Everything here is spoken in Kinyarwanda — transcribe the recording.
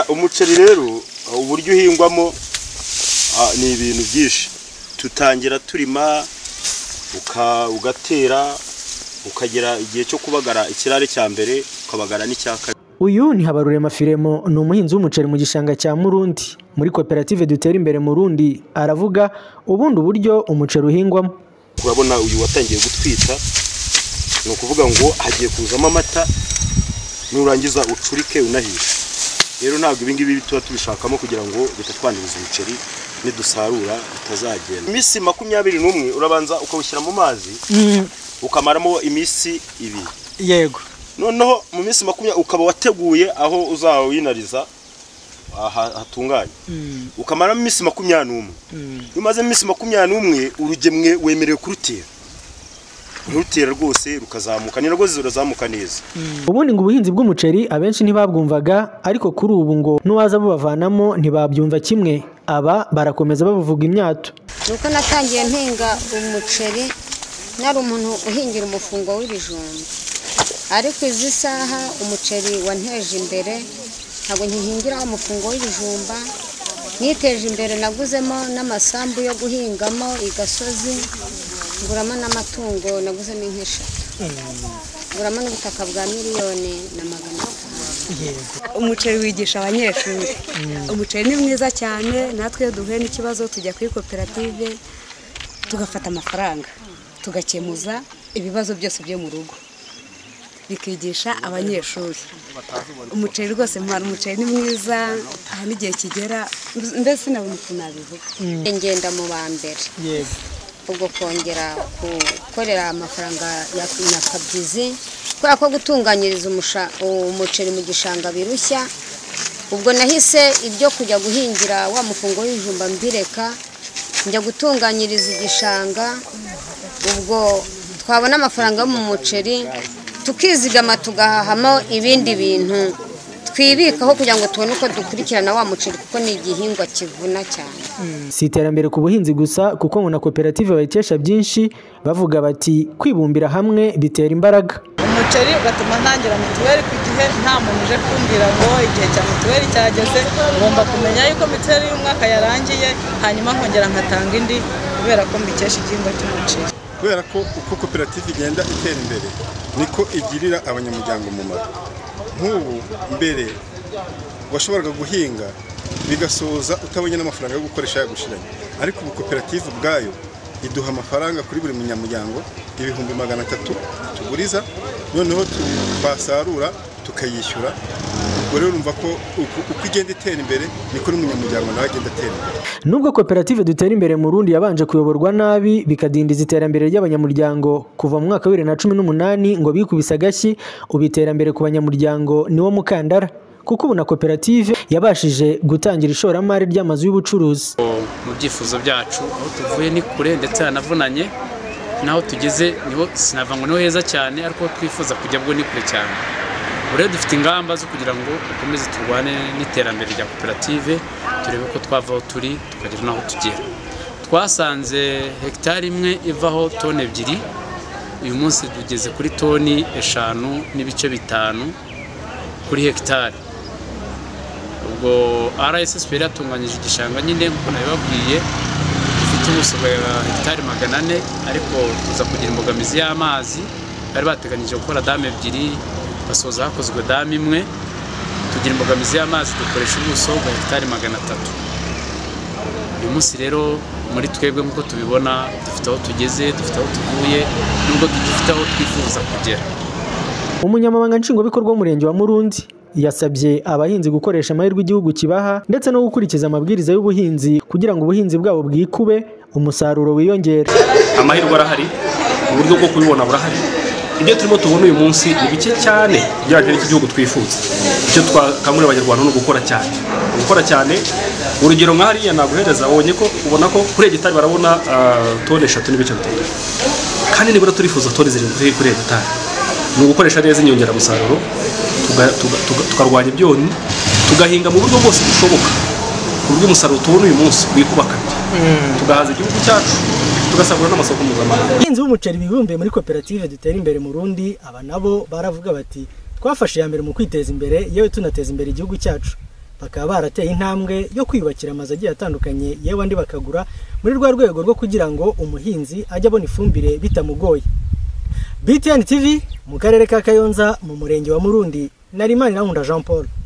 umuceri rero uburyo uhingwamo ni ibintu byinshi tutangira turima ugatera ukagera igihe cyo kubagara ikirare cya mbere ukabagara n'icya kabiri uyu ni Habarurema Firemo ni umuhinzi w'umuceri mu gishanga cya Murundi muri koperative dutera imbere Murundi aravuga ubundi uburyo umuceri uhingwamo urabona uyu watangiye gutwita ni ukuvuga ngo hagiye kuzamo amata nurangiza ucurike unahishe rero ntabwo ibi ngibi tuba tubishakamo kugira ngo bitatwangiriza umuceri nidusarura bitazagenda iminsi makumyabiri n'umwe urabanza ukawushyira mu mazi ukamaramo iminsi ibiri yego noneho mu minsi makumyabiri ukaba wateguye aho uzawinariza aha- hatunganye ukamaramo iminsi makumyabiri n'umwe iyo umaze iminsi makumyabiri n'umwe urugemwe wemerewe kurutera urutera rwose rukazamuka ni rwose rurazamuka neza ubundi ngo ubuhinzi bw'umuceri abenshi ntibabwumvaga ariko kuri ubu ngo n'uwaza bubavanamo ntibabyumva kimwe aba barakomeza babuvuga imyato nuko natangiye mpinga umuceri nari umuntu uhingira umufungo w'ibijumba ariko izi saha umuceri wanteje imbere ntabwo nkihingiraho umufungo w'ibijumba niteje imbere naguzemo n'amasambu yo guhingamo i gasozi nguramo n'amatungo naguzemo inka eshatu nguramo n'ubutaka bwa miliyoni na magana atanu umuceri wigisha abanyeshuri umuceri ni mwiza cyane natwe iyo duhuye n'ikibazo tujya kuri koperative tugafata amafaranga tugakemuza ibibazo byose byo mu rugo bikigisha abanyeshuri umuceri rwose mpana umuceri ni mwiza aha n'igihe kigera mbese sinabona ukuntu nabivuga ngenda mu ba mbere ubwo kongera gukorera amafaranga ya nyakabyizi kubera ko gutunganyiriza umusha- umuceri mu gishanga birushya ubwo nahise ibyo kujya guhingira wa mufungo w'ibijumba mbireka njya gutunganyiriza igishanga ubwo twabona amafaranga yo mu muceri tukizigama tugahahamo ibindi bintu twibikaho kugira ngo tubone uko dukurikirana wa muceri kuko ni igihingwa kivuna cyane si iterambere ku buhinzi gusa kuko ngo na koperative bayikesha byinshi bavuga bati kwibumbira hamwe bitera imbaraga umuceri ugatuma ntangira mituweli ku gihe nta muntu uje kumbwira ngo igihe cya mituweli cyageze ngomba kumenya yuko mituweli y'umwaka yarangiye hanyuma nkongera nkatanga indi kubera ko mbikesha igihingwa cy'umuceri kubera ko uko koperative igenda itera imbere niko igirira abanyamuryango umumaro nk'ubu mbere washoboraga guhinga bigasoza utabonye n'amafaranga yo gukoresha yagushiranye ariko ubu koperative ubwayo iduha amafaranga kuri buri munyamuryango ibihumbi magana atatu tuguriza noneho tu- twasarura tukayishyura ubwo rero urumva ko uko- uko igenda itera imbere niko n'umunyamuryango nawe agenda atera imbere Nubwo koperative dutera imbere mu Burundi yabanje kuyoborwa nabi bikadindiza iterambere ry'abanyamuryango kuva mu mwaka wa bibiri na cumi n'umunani ngo bikubise agashyi ubu iterambere ku banyamuryango niwo mukandara kuko ubu na koperative yabashije gutangira ishoramari ry'amazu y'ubucuruzi mu byifuzo byacu aho tuvuye ni kure ndetse hanavunanye n'aho tugeze niho sinavuga ngo niho heza cyane ariko aho twifuza kujya bwo ni kure cyane ubu rero dufite ingamba zo kugira ngo dukomeze turwane n'iterambere rya koperative turebe ko twava aho turi tukagera n'aho tugera twasanze hegitari imwe ivaho toni ebyiri uyu munsi tugeze kuri toni eshanu n'ibice bitanu kuri hegitari ubwo RSSB yatunganyije igishanga nyine nk'uko nabibabwiye gifite ubuso bwa hegitari magana ane ariko tuza kugira imbogamizi y'amazi bari bateganyije gukora damu ebyiri basoza hakozwe damu imwe tugira imbogamizi y'amazi dukoresha ubuso bwa hegitari magana atatu uyu munsi rero muri twebwe nk'uko tubibona dufite aho tugeze dufite aho tuvuye nubwo dufite aho twifuza kugera Umunyamabanga Nshingwabikorwa w'Umurenge wa Murundi yasabye abahinzi gukoresha amahirwe igihugu kibaha ndetse no gukurikiza amabwiriza y'ubuhinzi kugira ngo ubuhinzi bwabo bwikube umusaruro wiyongere amahirwe arahari uburyo bwo kubibona burahari ibyo turimo tubona uyu munsi ni bike cyane ugereranyije n'igihugu twifuza icyo twakangurira abanyarwanda ni ugukora cyane gukora cyane urugero nka hariya naguhereza wabonye ko ubona ko kuri hegitari barabona ah, toni eshatu n'ibice bitatu kandi nibura turifuza toni zirindwi ziri kuri hegitari ni ugukoresha neza inyongeramusaruro tuga- tuga- tuga- tukarwanya ibyonnyi tugahinga mu buryo bwose bushoboka ku buryo umusaruro tubona uyu munsi wikuba kabiri tugahaza igihugu cyacu tugasagura n'amasoko mpuzamahanga abahinzi b'umuceri bibumbiye muri koperative dutera imbere mu rundi aba nabo baravuga bati twafashe iya mbere mu kwiteza imbere yewe tunateza imbere igihugu cyacu bakaba barateye intambwe yo kwiyubakira amazu agiye atandukanye yewe andi bakagura muri rwa rwego rwo kugira ngo umuhinzi ajye abona ifumbire bitamugoye BTN TV mu karere ka Kayonza mu murenge wa Murundi nari Manirankunda Jean Paul